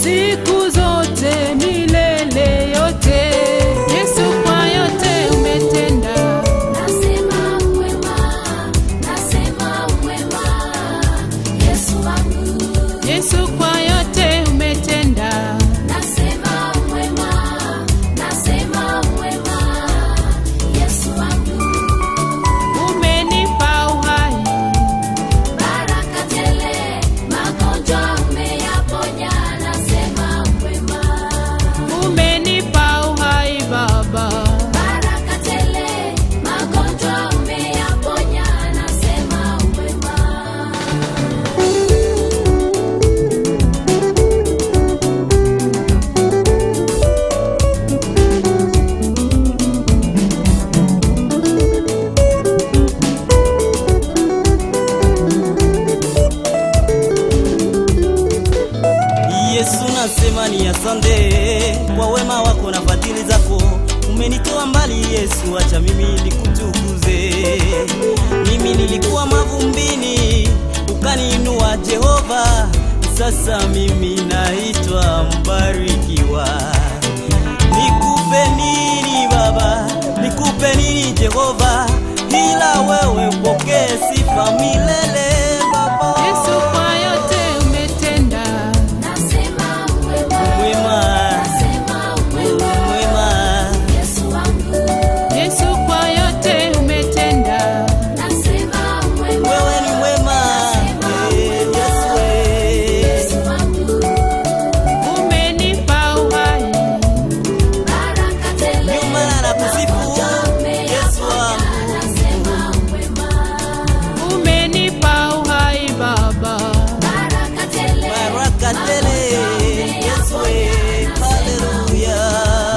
siku zote milele yote. Yesu, kwa yote umetenda, Nasema mwema, nasema mwema, Yesu wangu. Yesu, kwa yote umetenda. Nasema mwema, nasema mwema, Yesu wangu. Umenipa uhai, Baraka tele, magonjwa umeyaponya. Nasema mwema, umenipa uhai Baba. baraka tele, magonjwa umeyaponya. Nasema mwema. Yesu nasema ni asante kwa wema wako na fadhili zako, umenitoa mbali Yesu, acha mimi nikutukuze. Mimi nilikuwa mavumbini, ukaniinua Jehova, sasa mimi naitwa mbarikiwa. Nikupe nini Baba, nikupe nini Jehova, ila wewe pokee sifa milele Baba. Yesu, kwa yote umetenda. Nasema mwema, Mwema, nasema mwema, mwema. Yesu wangu. Yesu, kwa yote umetenda. Nasema mwema, Wewe ni mwema, eh, Yesu eh. Yesu wangu. Umenipa uhai, Baraka tele, Ndio maana nakusifu, Yesu wangu. nasema mwema. umenipa uhai Baba. Baraka tele, Baraka tele, Yesu eh. Haleluya.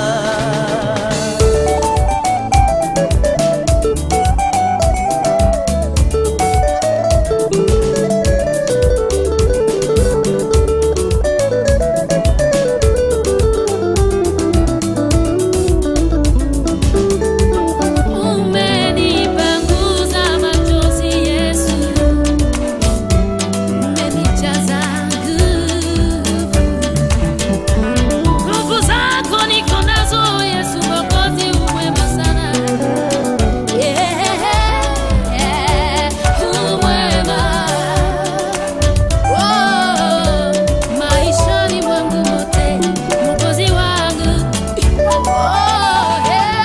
umenipanguza machozi Yesu, umenijaza nguvu. Nguvu zako niko nazo Yesu Mwokozi, umwema sana. Yeah, umwema. Oh, maishani mwangu mote, Mwokozi wangu. Oh, yeah.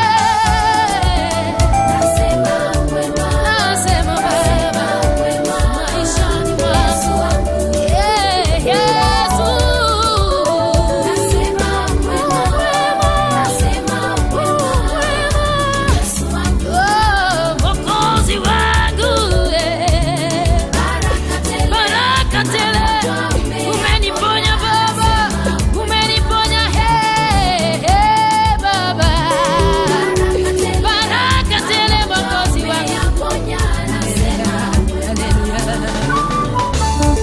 Nasema mwema, nasema mwema, maishani mwangu. Yeah, Yesu. Nasema mwema, nasema mwema, Yesu wangu. Oh, Mwokozi wangu, yeah. Baraka tele, umeniponya Baba, umeniponya he, he, Baba. Baraka tele, Mwokozi wangu. Haleluya.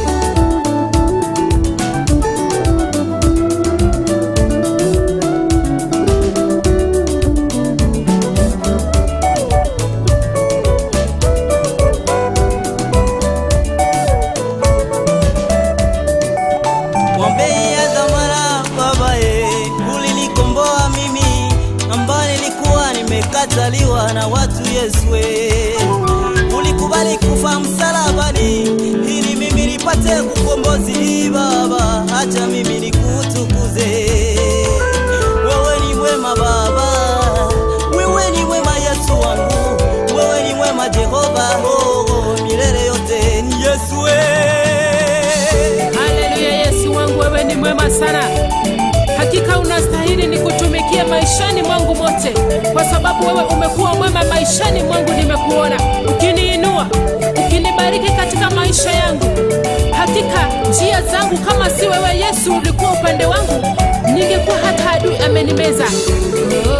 Mwambie ya dhamana Baba ye, ulinikomboa mimi ambaye nilikuwa nimekataliwa na watu Yesu we. Ulikubali kufa msalabani ili mimi nipate kukombozi Baba, acha mimi nikutukuze. Wewe ni mwema Baba, wewe ni mwema Yesu wangu, wewe ni mwema Jehova, oh, oh, milele yote ni Yesu we. Haleluya, Yesu wangu, wewe ni mwema sana. Hakika unastahili nikutumikie maishani mwangu mote, kwa sababu wewe umekuwa mwema maishani mwangu. Nimekuona ukiniinua, ukinibariki katika maisha yangu. Hakika njia zangu, kama si wewe Yesu ulikuwa upande wangu, ningekuwa hata adui amenimeza.